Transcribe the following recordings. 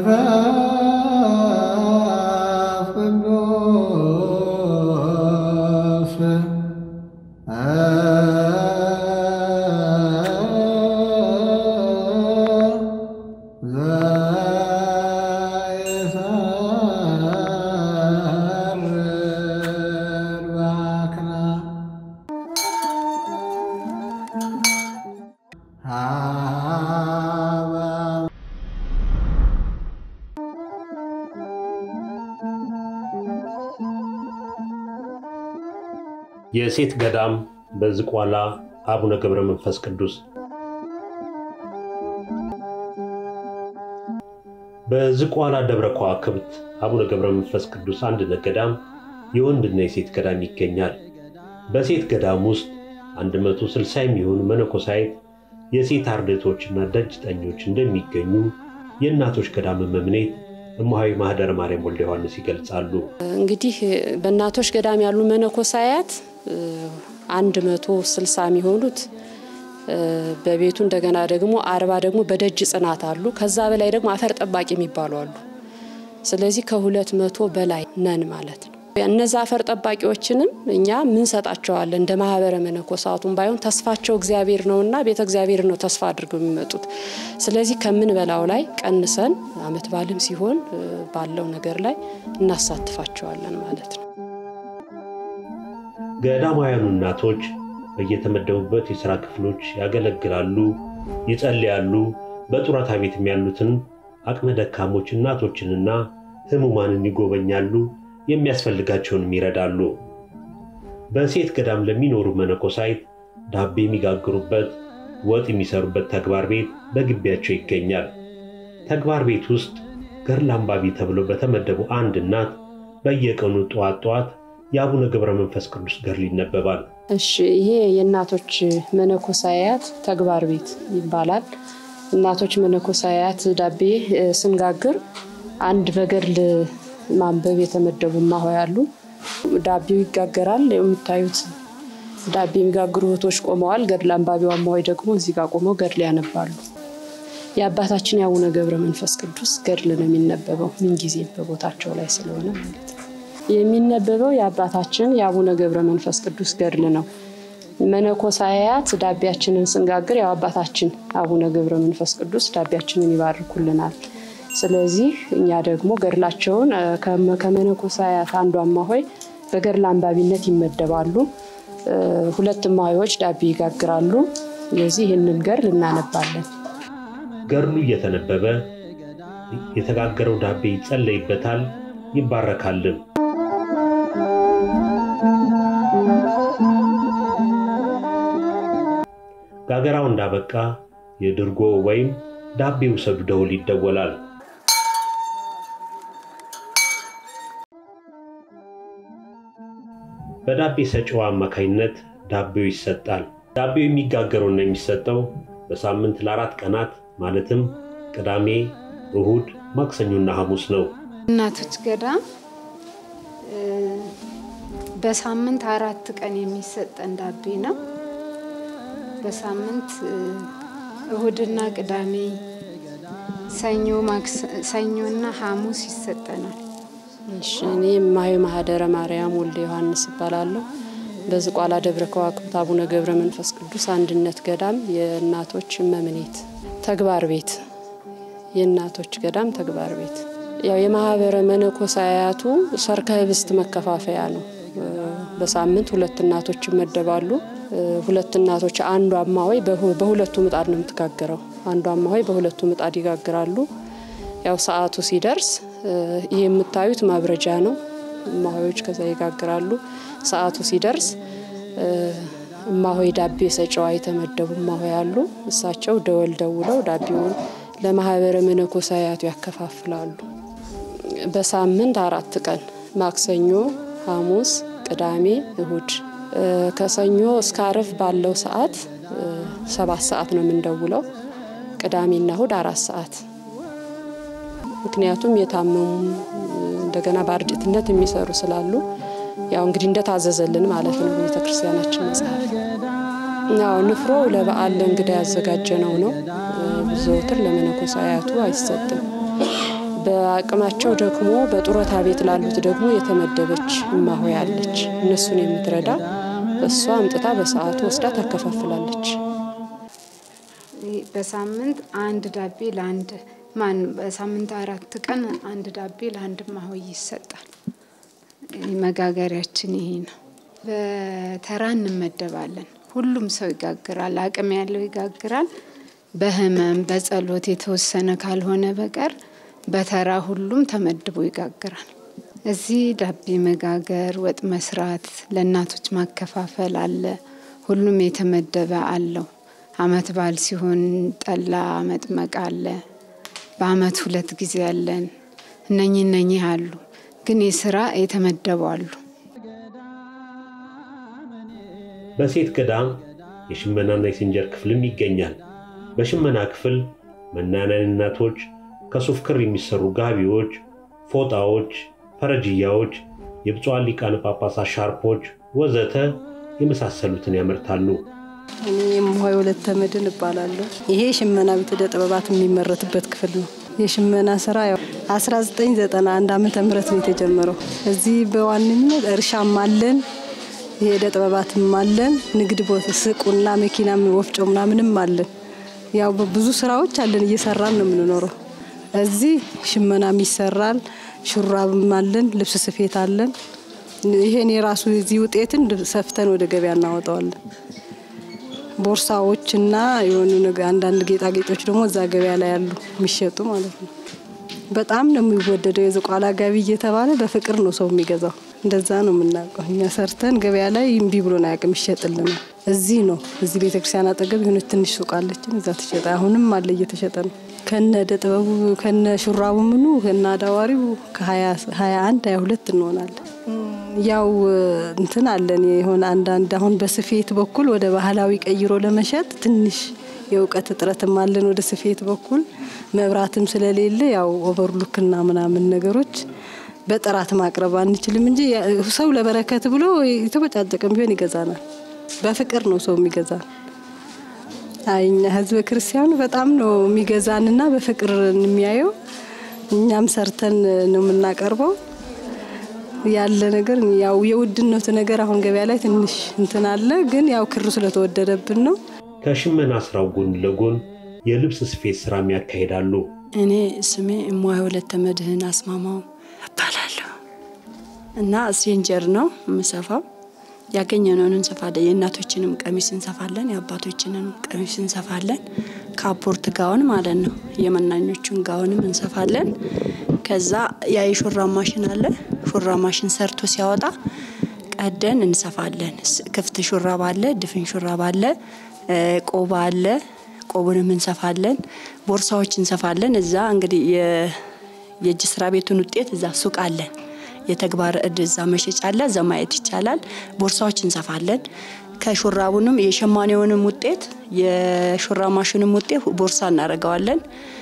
መንፈስ ቅዱስ ዘይሰርር ባክና ሀበ የሴት ገዳም በዝቋላ አቡነ ገብረ መንፈስ ቅዱስ በዝቋላ ደብረ ከዋክብት አቡነ ገብረ መንፈስ ቅዱስ አንድነት ገዳም የወንድና የሴት ገዳም ይገኛል። በሴት ገዳም ውስጥ 160 የሚሆኑ መነኮሳይት የሴት አርድእቶችና ደጅ ጠኞች እንደሚገኙ የእናቶች ገዳም መምኔት እማሆይ ማህደረ ማርያም ወልደ ዮሐንስ ይገልጻሉ። እንግዲህ በእናቶች ገዳም ያሉ መነኮሳያት አንድ መቶ ስልሳ የሚሆኑት በቤቱ እንደገና ደግሞ አርባ ደግሞ በደጅ ጽናት አሉ። ከዛ በላይ ደግሞ አፈር ጠባቂ የሚባሉ አሉ። ስለዚህ ከሁለት መቶ በላይ ነን ማለት ነው። እነዛ አፈር ጠባቂዎችንም እኛ ምን ሰጣቸዋለን እንደ ማህበረ መነኮሳቱም ባይሆን ተስፋቸው እግዚአብሔር ነውና ቤተ እግዚአብሔር ነው ተስፋ አድርገው የሚመጡት። ስለዚህ ከምን በላው ላይ ቀንሰን አመት ባልም ሲሆን ባለው ነገር ላይ እናሳትፋቸዋለን ማለት ነው። ገዳማውያኑ እናቶች በየተመደቡበት የሥራ ክፍሎች ያገለግላሉ፣ ይጸልያሉ። በጡረታ ቤትም ያሉትን አቅመ ደካሞች እናቶችንና ሕሙማንን ይጎበኛሉ፣ የሚያስፈልጋቸውንም ይረዳሉ። በሴት ገዳም ለሚኖሩ መነኮሳይት ዳቤ የሚጋግሩበት፣ ወጥ የሚሰሩበት ተግባር ቤት በግቢያቸው ይገኛል። ተግባር ቤት ውስጥ ገድለ አንባቢ ተብሎ በተመደቡ አንድ እናት በየቀኑ ጠዋት ጠዋት የአቡነ ገብረ መንፈስ ቅዱስ ገድል ይነበባል። እሺ ይሄ የእናቶች መነኮሳያት ተግባር ቤት ይባላል። እናቶች መነኮሳያት ዳቤ ስንጋግር አንድ በገድል ማንበብ የተመደቡ እማሆይ ያሉ ዳቤው ይጋገራል። የምታዩት ዳቤ የሚጋግሩ እህቶች ቆመዋል። ገድል አንባቢው እማሆይ ደግሞ እዚህ ጋር ቆመው ገድል ያነባሉ። የአባታችን የአቡነ ገብረ መንፈስ ቅዱስ ገድል ነው የሚነበበው ምንጊዜም በቦታቸው ላይ ስለሆነ ማለት ነው። የሚነበበው የአባታችን የአቡነ ገብረ መንፈስ ቅዱስ ገድል ነው። መነኮሳያት ዳቢያችንን ስንጋግር ያው አባታችን አቡነ ገብረ መንፈስ ቅዱስ ዳቢያችንን ይባርኩልናል። ስለዚህ እኛ ደግሞ ገድላቸውን ከመነኮሳያት አንዷ እማሆይ በገድል አንባቢነት ይመደባሉ። ሁለት እማሆዮች ዳቢ ይጋግራሉ። ስለዚህ ይህንን ገድል እናነባለን። ገድሉ እየተነበበ የተጋገረው ዳቤ ይጸለይበታል፣ ይባረካልም። ጋገራው እንዳበቃ የድርጎ ወይም ዳቤ ውሰዱ ደውል ይደወላል። በዳቤ ሰጪው አማካይነት ዳቤው ይሰጣል። ዳቤው የሚጋገረውና የሚሰጠው በሳምንት ለአራት ቀናት ማለትም ቅዳሜ፣ እሁድ፣ ማክሰኞና ሐሙስ ነው። እናቶች ገዳም በሳምንት አራት ቀን የሚሰጠን ዳቤ ነው። በሳምንት እሁድና ቅዳሜ፣ ሰኞ ሰኞና ሐሙስ ይሰጠናል። እሺ እኔ እማሆይ ማህደረ ማርያም ወልደ ዮሐንስ እባላለሁ። በዝቋላ ደብረ ከዋክብት አቡነ ገብረ መንፈስ ቅዱስ አንድነት ገዳም የእናቶች መምኔት ተግባር ቤት የእናቶች ገዳም ተግባር ቤት ያው የማህበረ መነኮሳያቱ ሰርከ ህብስት መከፋፈያ ነው። በሳምንት ሁለት እናቶች ይመደባሉ። ሁለት እናቶች አንዷ እማሆይ በሁለቱ ምጣድ ነው የምትጋግረው። አንዷ እማሆይ በሁለቱ ምጣድ ይጋግራሉ። ያው ሰዓቱ ሲደርስ ይህ የምታዩት ማብረጃ ነው። እማሆዮች ከዛ ይጋግራሉ። ሰዓቱ ሲደርስ እማሆይ ዳቤ ሰጨዋ የተመደቡ እማሆይ አሉ። እሳቸው ደወል ደውለው ዳቤውን ለማህበረ መነኮሳያቱ ያከፋፍላሉ። በሳምንት አራት ቀን ማክሰኞ፣ ሐሙስ፣ ቅዳሜ፣ እሁድ ከሰኞ እስከ አርብ ባለው ሰዓት ሰባት ሰዓት ነው የምንደውለው። ቅዳሜና እሁድ አራት ሰዓት ምክንያቱም የታመሙ እንደገና በአርድእትነት የሚሰሩ ስላሉ ያው እንግዲህ እንደታዘዘልን ማለት ነው ቤተ ክርስቲያናችን መጽሐፍ። ያው ንፍሮ ለበዓል ለእንግዳ ያዘጋጀ ነው ነው ዘወትር ለመነኮሳያቱ አይሰጥም። በአቅማቸው ደክሞ በጡረታ ቤት ላሉት ደግሞ የተመደበች እማሆይ አለች። እነሱን የምትረዳ እሷ አምጥታ በሰዓቱ ወስዳ ታከፋፍላለች። በሳምንት አንድ ዳቤ ለአንድ ማን በሳምንት አራት ቀን አንድ ዳቤ ለአንድ እማሆይ ይሰጣል። መጋገሪያችን ይሄ ነው። በተራ እንመደባለን። ሁሉም ሰው ይጋግራል። አቅም ያለው ይጋግራል። በህመም በጸሎት የተወሰነ ካልሆነ በቀር በተራ ሁሉም ተመድቦ ይጋግራል። እዚህ ዳቤ መጋገር፣ ወጥ መስራት፣ ለእናቶች ማከፋፈል አለ። ሁሉም የተመደበ አለው። አመት በዓል ሲሆን ጠላ መጥመቅ አለ። በአመት ሁለት ጊዜ አለን። እነኚህ እነኚህ አሉ። ግን የስራ የተመደቡ አሉ። በሴት ገዳም የሽመናና የሲንጀር ክፍልም ይገኛል። በሽመና ክፍል መናንያን እናቶች ከሱፍ ክር የሚሰሩ ጋቢዎች፣ ፎጣዎች፣ ፈረጅያዎች፣ የብፁዓን ሊቃነ ጳጳሳት ሻርፖች ወዘተ የመሳሰሉትን ያመርታሉ። እኔ የምሆይ ወለተ መድን እባላለሁ። ይሄ ሽመና ቤተ ዕደ ጥበባት የሚመረትበት ክፍል ነው። የሽመና ስራ ያው 1991 ዓመተ ምህረት ነው የተጀመረው። እዚህ በዋነኝነት እርሻም አለን፣ የዕደ ጥበባትም አለን፣ ንግድ ቦታ ስቁና መኪና ወፍጮ ምናምንም አለን። ያው ብዙ ስራዎች አለን፣ እየሰራን ነው የምንኖረው። እዚህ ሽመናም ይሰራል፣ ሹራብም አለን፣ ልብስ ስፌት አለን። ይሄን የራሱ የዚህ ውጤትን ሰፍተን ወደ ገበያ እናወጣዋለን። ቦርሳዎችና የሆኑ አንዳንድ ጌጣጌጦች ደግሞ እዛ ገበያ ላይ ያሉ የሚሸጡ ማለት ነው። በጣም ነው የሚወደደው። የዝቋላ ጋቢ እየተባለ በፍቅር ነው ሰው የሚገዛው። እንደዛ ነው የምናውቀው እኛ ሰርተን ገበያ ላይ እምቢ ብሎን አያውቅም፣ ይሸጥልናል። እዚህ ነው እዚህ ቤተክርስቲያን አጠገብ የሆነች ትንሽ ሱቅ አለችን፣ እዛ ተሸጠ። አሁንም አለ እየተሸጠ ነው። ከነ ዕደ ጥበቡ ከነ ሹራቡ ምኑ ከነ አዳዋሪው ከሀያ አንድ ሀያ ሁለት እንሆናለን። ያው እንትን አለን የሆነ አንዳንድ አሁን በስፌት በኩል ወደ ባህላዊ ቀይሮ ለመሸጥ ትንሽ የእውቀት እጥረትም አለን። ወደ ስፌት በኩል መብራትም ስለሌለ ያው ኦቨርሉክና ምናምን ነገሮች በጥራት ማቅረብ አንችልም እንጂ ሰው ለበረከት ብሎ የተበጫጨቀም ቢሆን ይገዛናል። በፍቅር ነው ሰው የሚገዛን። አይኛ ህዝበ ክርስቲያኑ በጣም ነው የሚገዛንና በፍቅር የሚያየው። እኛም ሰርተን ነው የምናቀርበው ያለ ነገር ያው የውድነቱ ነገር አሁን ገበያ ላይ ትንሽ እንትን አለ፣ ግን ያው ክሩ ስለተወደደብን ነው። ከሽመና ስራው ጎን ለጎን የልብስ ስፌት ስራም ያካሂዳሉ። እኔ ስሜ እሟይ ወለተ መድህን አስማማው እባላለሁ እና ሴንጀር ነው የምሰፋው። ያገኘነውን እንሰፋለን። የእናቶችንም ቀሚስ እንሰፋለን፣ የአባቶችንም ቀሚስ እንሰፋለን። ካፖርት ጋውን ማለት ነው። የመናኞቹን ጋውንም እንሰፋለን። ከዛ ያ የሹራብ ማሽን አለ። ሹራብ ማሽን ሰርቶ ሲያወጣ ቀደን እንሰፋለን። ክፍት ሹራብ አለ፣ ድፍን ሹራብ አለ፣ ቆባ አለ። ቆቡንም እንሰፋለን። ቦርሳዎች እንሰፋለን። እዛ እንግዲህ የእጅ ስራ ቤቱን ውጤት እዛ ሱቅ አለን። የተግባር እድ እዛ መሸጫ አለ። እዛ ማየት ይቻላል። ቦርሳዎች እንሰፋለን። ከሹራቡንም የሸማኔውንም ውጤት የሹራብ ማሽንም ውጤት ቦርሳ እናደርገዋለን።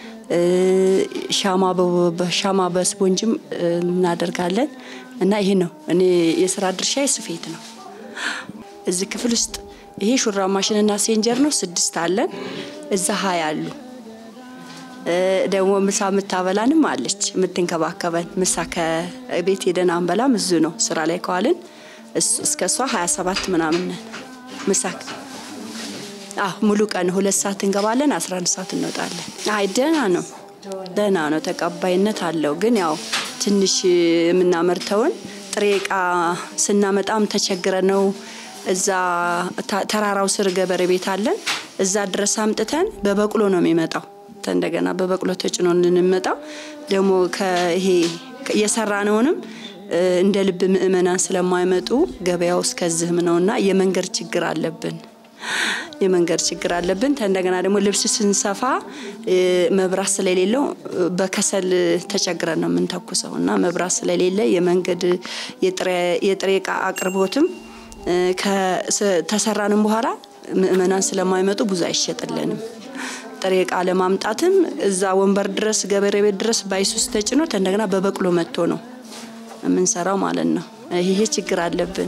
ሻማ በስፖንጅም እናደርጋለን እና ይሄ ነው እኔ የስራ ድርሻ ስፌት ነው። እዚህ ክፍል ውስጥ ይሄ ሹራብ ማሽንና ሴንጀር ነው። ስድስት አለን። እዛ ሀያ አሉ። ደግሞ ምሳ የምታበላንም አለች የምትንከባከበን። ምሳ ከቤት ሄደን አንበላም፣ እዙ ነው ስራ ላይ ከዋልን እስከ እሷ ሀያ ሰባት ምናምን ነን። ምሳ ሙሉ ቀን ሁለት ሰዓት እንገባለን፣ አስራ አንድ ሰዓት እንወጣለን። አይ ደህና ነው ደህና ነው፣ ተቀባይነት አለው። ግን ያው ትንሽ የምናመርተውን ጥሬ እቃ ስናመጣም ተቸግረ ነው። እዛ ተራራው ስር ገበሬ ቤት አለን። እዛ ድረስ አምጥተን በበቅሎ ነው የሚመጣው እንደገና በበቅሎ ተጭኖ እንመጣው ደግሞ ይሄ የሰራነውንም እንደ ልብ ምእመናን ስለማይመጡ ገበያው እስከዚህም ነውና የመንገድ ችግር አለብን። የመንገድ ችግር አለብን። እንደገና ደግሞ ልብስ ስንሰፋ መብራት ስለሌለው በከሰል ተቸግረን ነው የምንተኩሰው እና መብራት ስለሌለ የመንገድ የጥሬ እቃ አቅርቦትም ተሰራንም በኋላ ምእመናን ስለማይመጡ ብዙ አይሸጥልንም። ጥሬ እቃ ለማምጣትም እዛ ወንበር ድረስ ገበሬ ቤት ድረስ ባይሱስ ተጭኖ እንደገና በበቅሎ መጥቶ ነው የምንሰራው ማለት ነው። ይሄ ችግር አለብን።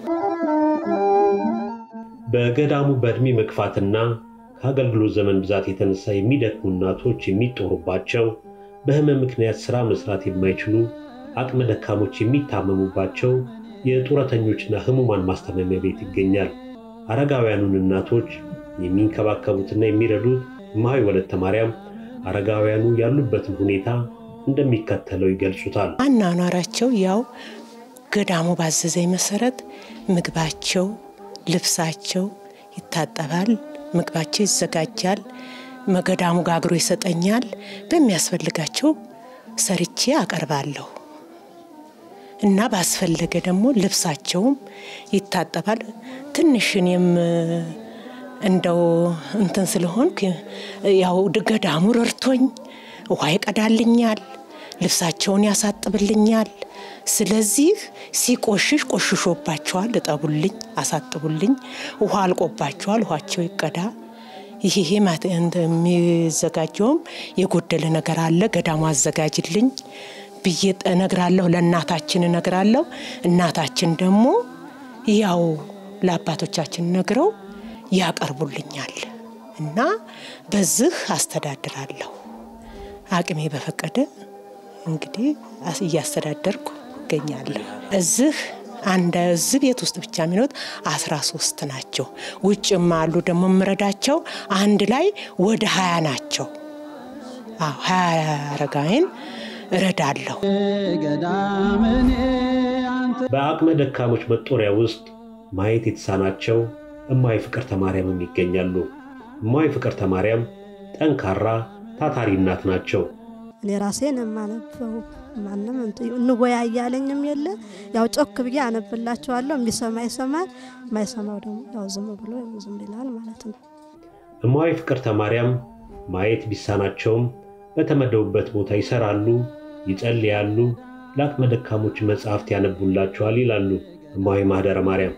በገዳሙ በእድሜ መግፋትና ከአገልግሎት ዘመን ብዛት የተነሳ የሚደክሙ እናቶች የሚጦሩባቸው በህመም ምክንያት ሥራ መስራት የማይችሉ አቅመ ደካሞች የሚታመሙባቸው የጡረተኞችና ህሙማን ማስታመሚያ ቤት ይገኛል። አረጋውያኑን እናቶች የሚንከባከቡትና የሚረዱት እማሆይ ወለተ ማርያም አረጋውያኑ ያሉበትን ሁኔታ እንደሚከተለው ይገልጹታል። አኗኗራቸው ያው ገዳሙ ባዘዘኝ መሰረት ምግባቸው፣ ልብሳቸው ይታጠባል፣ ምግባቸው ይዘጋጃል፣ ገዳሙ ጋግሮ ይሰጠኛል። በሚያስፈልጋቸው ሰርቼ አቀርባለሁ እና ባስፈለገ ደግሞ ልብሳቸውም ይታጠባል። ትንሽ እኔም እንደው እንትን ስለሆንክ ያው ገዳሙ ረድቶኝ ውሃ ይቀዳልኛል፣ ልብሳቸውን ያሳጥብልኛል። ስለዚህ ሲቆሽሽ ቆሽሾባቸዋል፣ እጠቡልኝ፣ አሳጥቡልኝ። ውሃ አልቆባቸዋል፣ ውሃቸው ይቀዳ። ይሄ የሚዘጋጀውም የጎደለ ነገር አለ ገዳሙ አዘጋጅልኝ ብዬ እነግራለሁ። ለእናታችን እነግራለሁ። እናታችን ደግሞ ያው ለአባቶቻችን ነግረው ያቀርቡልኛል እና በዚህ አስተዳድራለሁ። አቅሜ በፈቀደ እንግዲህ እያስተዳደርኩ እገኛለሁ። እዚህ አንድ እዚህ ቤት ውስጥ ብቻ የሚኖት አስራ ሶስት ናቸው። ውጭም አሉ ደግሞ የምረዳቸው አንድ ላይ ወደ ሀያ ናቸው። አዎ ሀያ አረጋዊን እረዳለሁ። በአቅመ ደካሞች መጦሪያ ውስጥ ማየት የተሳናቸው እማሆይ ፍቅርተ ማርያምም ይገኛሉ። እማሆይ ፍቅርተ ማርያም ጠንካራ ታታሪ እናት ናቸው። እኔ ራሴን የማነበው ማንም እንወያያለኝም የለ ያው ጮክ ብዬ አነብላቸዋለሁ። የሚሰማ ይሰማል፣ የማይሰማው ደግሞ ያው ዝም ብሎ ዝም ይላል ማለት ነው። እማሆይ ፍቅርተ ማርያም ማየት ቢሳናቸውም በተመደቡበት ቦታ ይሰራሉ፣ ይጸልያሉ፣ ለአቅመ ደካሞች መጽሐፍት ያነቡላቸዋል ይላሉ እማሆይ ማህደረ ማርያም።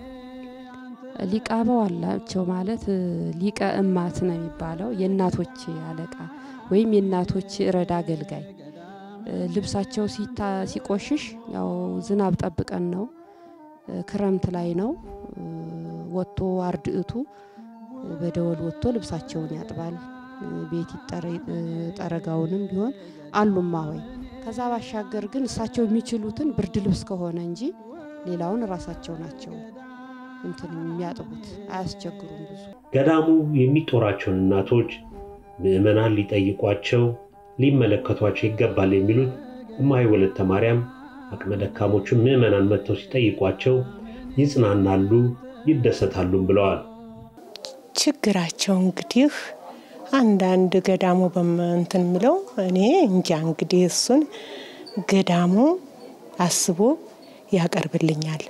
ሊቀ አበው አላቸው ማለት ሊቀ እማት ነው የሚባለው የእናቶች አለቃ ወይም የእናቶች ረዳ አገልጋይ። ልብሳቸው ሲቆሽሽ ያው ዝናብ ጠብቀን ነው፣ ክረምት ላይ ነው ወጥቶ አርድእቱ በደወል ወጥቶ ልብሳቸውን ያጥባል። ቤት ጠረጋውንም ቢሆን አሉማ ሆይ ከዛ ባሻገር ግን እሳቸው የሚችሉትን ብርድ ልብስ ከሆነ እንጂ ሌላውን ራሳቸው ናቸው እንትን የሚያጥቡት አያስቸግሩም ብዙ። ገዳሙ የሚጦራቸውን እናቶች ምዕመናን ሊጠይቋቸው ሊመለከቷቸው ይገባል የሚሉት እማሆይ ወለተ ማርያም አቅመ ደካሞቹን ምዕመናን መጥተው ሲጠይቋቸው ይጽናናሉ፣ ይደሰታሉም ብለዋል። ችግራቸው እንግዲህ አንዳንድ ገዳሙ በምንትን ምለው እኔ እንጃ እንግዲህ እሱን ገዳሙ አስቦ ያቀርብልኛል።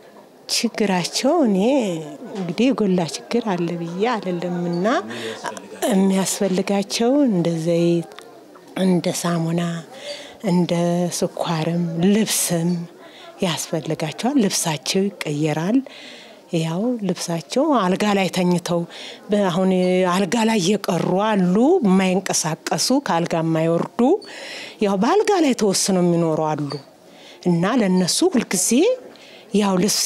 ችግራቸው እኔ እንግዲህ የጎላ ችግር አለ ብዬ አይደለምና የሚያስፈልጋቸው እንደ ዘይት፣ እንደ ሳሙና፣ እንደ ስኳርም ልብስም ያስፈልጋቸዋል። ልብሳቸው ይቀየራል። ያው ልብሳቸው አልጋ ላይ ተኝተው አሁን አልጋ ላይ የቀሩ አሉ፣ የማይንቀሳቀሱ ከአልጋ የማይወርዱ ያው በአልጋ ላይ ተወስነው የሚኖሩ አሉ እና ለነሱ ሁልጊዜ ያው ልብስ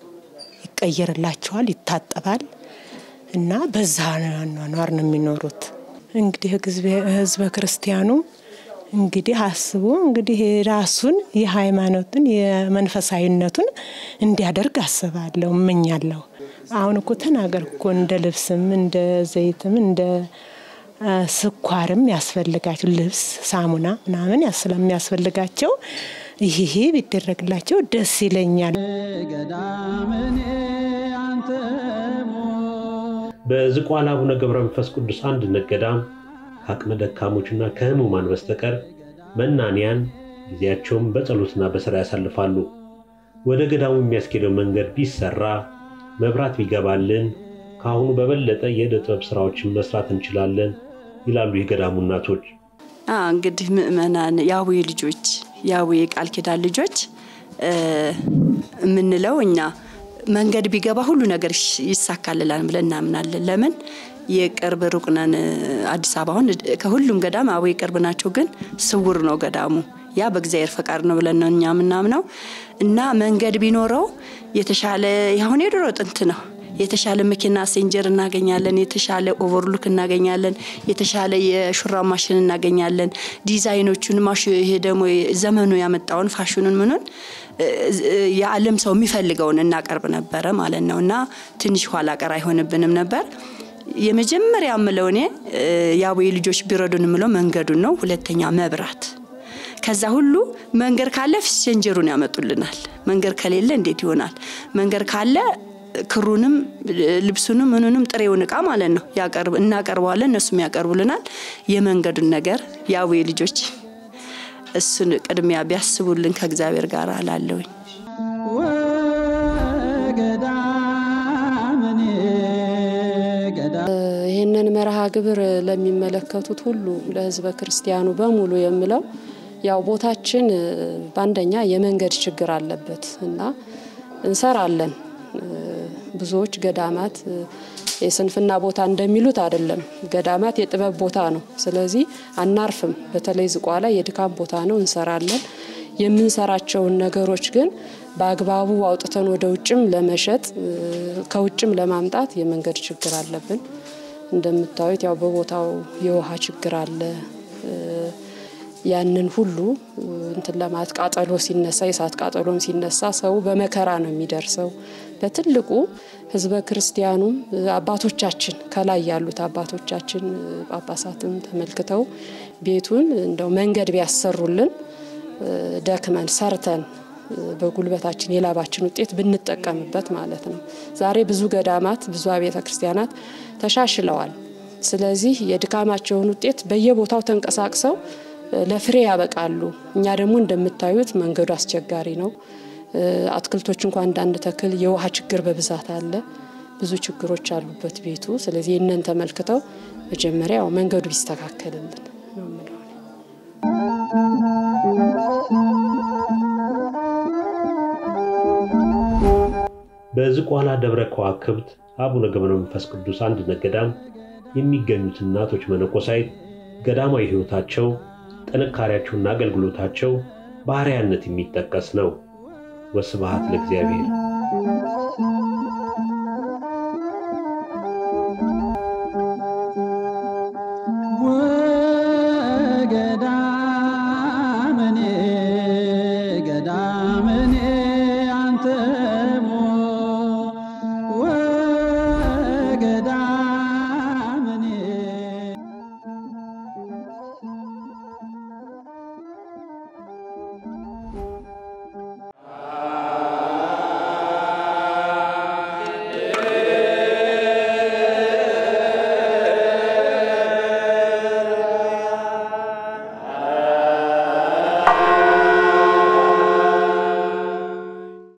ይቀየርላቸዋል፣ ይታጠባል እና በዛ ኗኗር ነው የሚኖሩት። እንግዲህ ህዝበ ክርስቲያኑ እንግዲህ አስቦ እንግዲህ ራሱን የሃይማኖትን የመንፈሳዊነቱን እንዲያደርግ አስባለሁ፣ እመኛለሁ። አሁን እኮ ተናገር እኮ እንደ ልብስም እንደ ዘይትም እንደ ስኳርም ያስፈልጋቸው ልብስ፣ ሳሙና ምናምን ስለሚያስፈልጋቸው ይሄ ቢደረግላቸው ደስ ይለኛል። በዝቋላ አቡነ ገብረ መንፈስ ቅዱስ አንድነት ገዳም ከአቅመ ደካሞችና ከህሙማን በስተቀር መናንያን ጊዜያቸውን በጸሎትና በሥራ ያሳልፋሉ። ወደ ገዳሙ የሚያስኬደው መንገድ ቢሰራ፣ መብራት ቢገባልን ከአሁኑ በበለጠ የዕደ ጥበብ ሥራዎችን መስራት እንችላለን ይላሉ የገዳሙ እናቶች። እንግዲህ ምእመናን የአቡዬ ልጆች የአቡዬ ቃል ኪዳን ልጆች የምንለው እኛ መንገድ ቢገባ ሁሉ ነገር ይሳካልላል ብለን እናምናለን። ለምን የቅርብ ሩቅ ነን። አዲስ አበባ አሁን ከሁሉም ገዳም አቡዬ ቅርብ ናቸው፣ ግን ስውር ነው ገዳሙ። ያ በእግዚአብሔር ፈቃድ ነው ብለን ነው እኛ የምናምነው እና መንገድ ቢኖረው የተሻለ ያሁን የድሮ ጥንት ነው የተሻለ መኪና ሴንጀር እናገኛለን፣ የተሻለ ኦቨርሉክ እናገኛለን፣ የተሻለ የሹራብ ማሽን እናገኛለን። ዲዛይኖቹን ማሽ ይሄ ደግሞ ዘመኑ ያመጣውን ፋሽኑን ምኑን የዓለም ሰው የሚፈልገውን እናቀርብ ነበረ ማለት ነው እና ትንሽ ኋላ ቀር አይሆንብንም ነበር። የመጀመሪያ ምለው እኔ የአቦዬ ልጆች ቢረዱን ምለው መንገዱን ነው። ሁለተኛ መብራት ከዛ ሁሉ መንገድ ካለ ሴንጀሩን ያመጡልናል። መንገድ ከሌለ እንዴት ይሆናል? መንገድ ካለ ክሩንም ልብሱንም ምኑንም ጥሬውን እቃ ማለት ነው ያቀርብ እናቀርበዋለን፣ እነሱም ያቀርቡልናል። የመንገዱን ነገር የአቦዬ ልጆች እሱን ቅድሚያ ቢያስቡልን ከእግዚአብሔር ጋር አላለውኝ። ይህንን መርሃ ግብር ለሚመለከቱት ሁሉ ለሕዝበ ክርስቲያኑ በሙሉ የምለው ያው ቦታችን በአንደኛ የመንገድ ችግር አለበት እና እንሰራለን። ብዙዎች ገዳማት የስንፍና ቦታ እንደሚሉት አይደለም። ገዳማት የጥበብ ቦታ ነው። ስለዚህ አናርፍም። በተለይ ዝቋላ የድካም ቦታ ነው። እንሰራለን። የምንሰራቸውን ነገሮች ግን በአግባቡ አውጥተን ወደ ውጭም ለመሸጥ ከውጭም ለማምጣት የመንገድ ችግር አለብን። እንደምታዩት ያው በቦታው የውሃ ችግር አለ። ያንን ሁሉ እንትን ለማለት ቃጠሎ ሲነሳ የእሳት ቃጠሎም ሲነሳ ሰው በመከራ ነው የሚደርሰው። በትልቁ ህዝበ ክርስቲያኑም አባቶቻችን ከላይ ያሉት አባቶቻችን ጳጳሳትም ተመልክተው ቤቱን እንደው መንገድ ቢያሰሩልን ደክመን ሰርተን በጉልበታችን የላባችን ውጤት ብንጠቀምበት ማለት ነው። ዛሬ ብዙ ገዳማት ብዙ አብያተ ክርስቲያናት ተሻሽለዋል። ስለዚህ የድካማቸውን ውጤት በየቦታው ተንቀሳቅሰው ለፍሬ ያበቃሉ። እኛ ደግሞ እንደምታዩት መንገዱ አስቸጋሪ ነው። አትክልቶች እንኳን አንዳንድ ተክል የውሃ ችግር በብዛት አለ። ብዙ ችግሮች አሉበት ቤቱ። ስለዚህ ይህንን ተመልክተው መጀመሪያ ያው መንገዱ ቢስተካከልልን ነው የምለው እኔ። በዝቋላ ደብረ ከዋክብት አቡነ ገብረ መንፈስ ቅዱስ አንድነት ገዳም የሚገኙት እናቶች መነኮሳይት ገዳማዊ ሕይወታቸው ጥንካሬያቸውና አገልግሎታቸው በአርአያነት የሚጠቀስ ነው። ወስብሐት ለእግዚአብሔር።